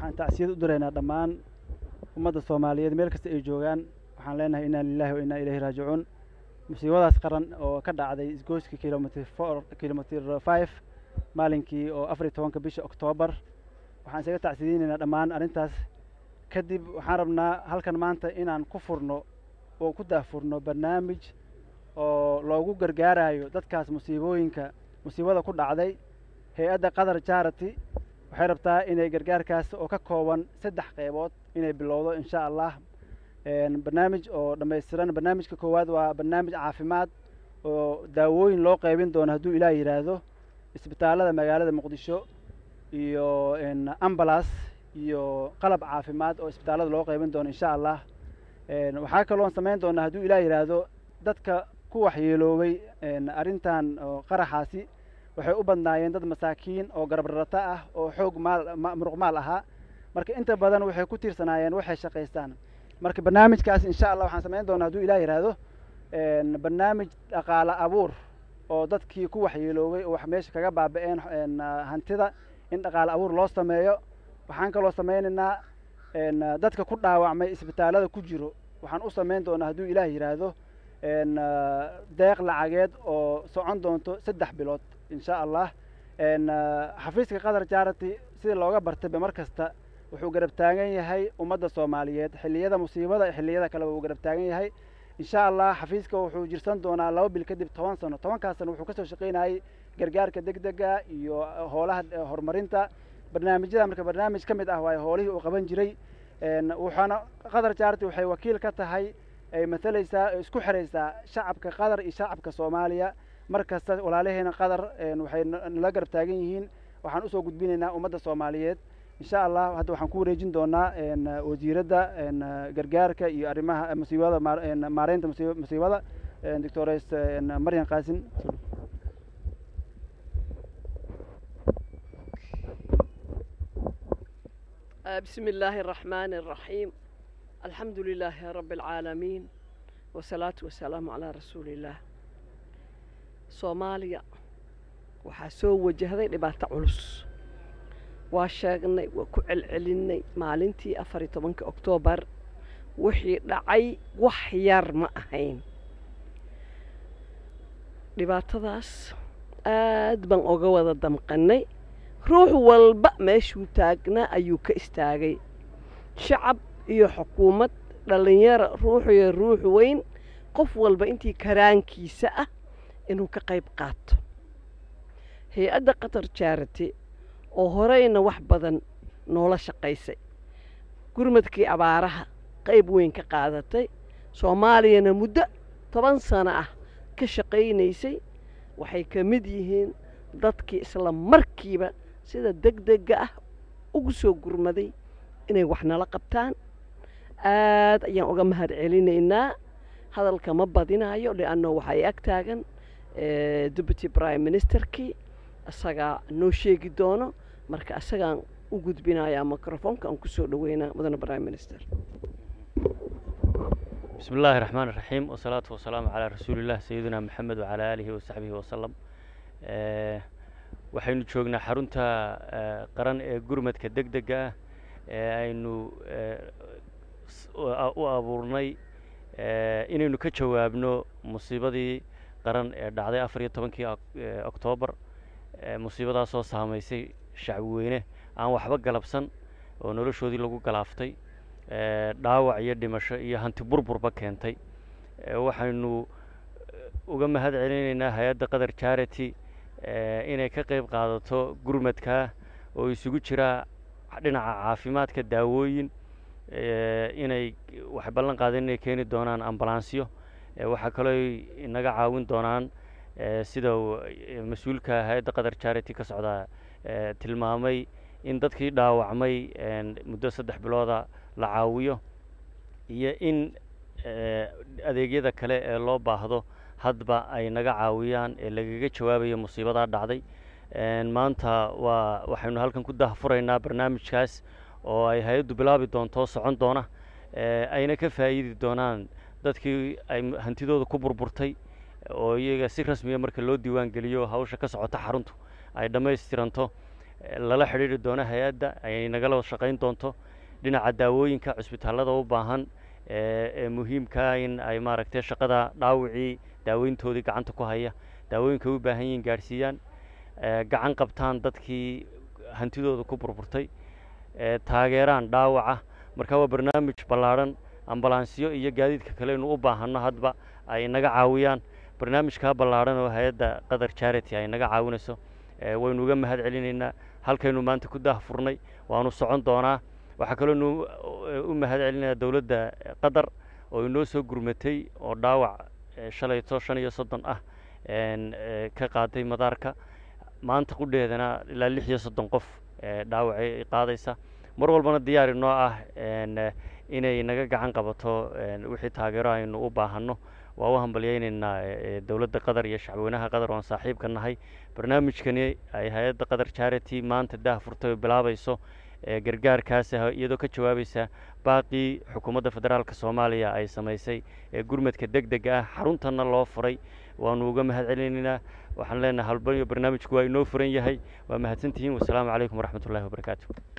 waxaan tacsiyad u diraynaa dhammaan ummadda soomaaliyeed meel kasta ay joogaan waxaan leenahay inaa lilahi wa inaa ilayhi raajicuun musiibadaas qaran oo ka dhacday isgoyska kilomitr four kilomitr five maalinkii oo afar iyo tobanka bisha oktoobar waxaan isaga tacsiyadeynaynaa dhammaan arrintaas kadib waxaan rabnaa halkan maanta inaan ku furno oo ku daahfurno barnaamij oo loogu gargaarayo dadkaas musiibooyinka musiibada ku dhacday hay-adda qatar charity waxay rabtaa inay gargaarkaas oo ka kooban saddex qeybood inay bilowdo insha allah barnaamij oo dhammaystiran barnaamijka koowaad waa barnaamij caafimaad oo daawooyin loo qeybin doono hadduu ilaah yidhaahdo isbitaallada magaalada muqdisho iyo ambalas iyo qalab caafimaad oo isbitaallada loo qeybin doono insha allah waxaa kaloon samayn doonaa hadduu ilaah yidhaahdo dadka ku waxyeeloobay arrintan qaraxaasi waxay u badnaayeen dad masaakiin oo garabrarata ah oo xoog maal muruq maal ahaa marka inta badan waxay ku tiirsanaayeen waxay shaqaystaan marka barnaamijkaas insha allah waxaan samayn doonaa hadduu ilah yidhaahdo barnaamij dhaqaale abuur oo dadkii ku waxyeeloobay oo wax meesha kaga baaba-een hantida in dhaqaale abuur loo sameeyo waxaan kaloo sameynaynaa dadka ku dhaawacmay isbitaallada ku jiro waxaan u samayn doonaa hadduu ilaah yidhaahdo deeq lacageed oo socon doonto saddex bilood insha allah xafiiska qatar charity sida looga bartayba mar kasta wuxuu garab taagan yahay ummadda soomaaliyeed xilliyada musiibada xilliyada kaleba wuu garab taagan yahay insha allah xafiiska wuxuu jirsan doonaa laba bil kadib toban sano tobankaas sano wuxuu kasoo shaqaynayay gargaarka deg dega iyo hoolaha horumarinta barnaamijyada marka barnaamij ka mid ah waayo hoolihii uu qaban jiray waxaana qatar charity waxay wakiil ka tahay ay matalaysaa isku xiraysaa shacabka qatar iyo shacabka soomaaliya mar kasta walaalaheena qatar waxay nala garab taagan yihiin waxaan usoo gudbinaynaa ummadda soomaaliyeed insha allah hadda waxaan ku wareejin doonaa wasiiradda gargaarka iyo arrimaha musiibada maareynta musiibada doctores maryan qaasin بسم الله الرحمن الرحيم الحمد لله رب العالمين والصلاة والسلام على رسول الله soomaaliya waxaa soo wajahday dhibaato culus waa sheegnay waa ku celcelinay maalintii afar iyo tobanka oktoobar wixii dhacay wax yar ma ahayn dhibaatadaas aad baan oga wada damqannay ruux walba meeshuu taagnaa ayuu ka istaagay shacab iyo xukuumad dhallinyaro ruux iyo ruux weyn qof walba intii karaankiisa ah inuu ka qayb qaato hay-adda qatar charity oo horeyna wax badan noola shaqaysay gurmadkii abaaraha qayb weyn ka qaadatay soomaaliyana muddo toban sano ah ka shaqaynaysay waxay ka mid yihiin dadkii isla markiiba sida deg dega ah ugu soo gurmaday inay wax nala qabtaan aad ayaan uga mahad celinaynaa hadalka ma badinayo lianno waxay ag taagan deputy prime ministerkii isagaa noo sheegi doono marka isagaan u gudbinayaa microfonka aan kusoo dhaweynaa mudane prime minister bismi illaahi raxmaan iraxiim wasalaatu wasalaamu calaa rasuuliillah sayidina maxamed wacalaa aalihi wasaxbihi wasalam waxaynu joognaa xarunta qaran ee gurmadka deg dega ah ee aynu u abuurnay inaynu ka jawaabno musiibadii qaran ee dhacday afar iyo tobankii oktoobar musiibadaasoo saamaysay shacbi weyne aan waxba galabsan oo noloshoodii lagu galaaftay dhaawac iyo dhimasho iyo hanti burburba keentay waxaynu uga mahad celinaynaa hay-adda qatar charity inay ka qayb qaadato gurmadkaa oo isugu jiraa dhinaca caafimaadka daawooyin inay waxay ballan qaadeen inay keeni doonaan ambalansyo waxaa kaloo inaga caawin doonaan sida mas-uulka hay-adda qatar charity ka socdaa tilmaamay in dadkii dhaawacmay muddo saddex bilooda la caawiyo iyo in adeegyada kale ee loo baahdo hadba ay naga caawiyaan ee lagaga jawaabayo musiibadaa dhacday maanta waa waxaynu halkan ku dahfuraynaa barnaamijkaas oo ay hay-addu bilaabi doonto socon doona ayna ka faa'iidi doonaan dadkii ay hantidooda ku burburtay oo iyaga si rasmiya marka loo diiwaan geliyo hawsha ka socota xaruntu ay dhammaystiranto lala xidhiidri doono hay-adda ay nagala shaqayn doonto dhinaca daawooyinka cusbitaallada u baahan ee muhiimkaa in ay maaragtay shaqada dhaawicii daaweyntoodii gacanta ku haya daawooyinka u baahan yihiin gaadhsiiyaan gacan qabtaan dadkii hantidooda ku burburtay taageeraan dhaawaca marka waa barnaamij ballaadhan ambalansyo iyo gaadiidka kale inu u baahanno hadba ay naga caawiyaan barnaamijkaa ballaadhan oo hay-adda qatar charity ay naga caawinayso waynu uga mahad celinaynaa halkaynu maanta ku daah furnay waanu socon doonaa waxaa kaloo nu u mahad celinayaa dowladda qatar oo inoo soo gurmatay oo dhaawac shalayto shan iyo soddon ah ka qaaday madaarka maanta qudheedana ilaa lix iyo soddon qof dhaawacay qaadaysa mar walbana diyaar inoo ah inay naga gacan qabato wixii taageero aynu u baahanno waa u hambalyaynaynaa dowladda qatar iyo shacweynaha qatar oan saaxiibka nahay barnaamijkani ay hay-adda qatar charity maanta daah furtay oo bilaabayso gargaarkaas iyadoo ka jawaabaysa baaqii xukuumadda federaalka soomaaliya ay samaysay ee gurmadka deg deg ah xaruntanna loo furay waanu uga mahad celinaynaa waxaan leenahay halbaniyo barnaamijku waa inoo furan yahay waa mahadsantihiin wasalaamu calaykum waraxmat ullahi wabarakaatu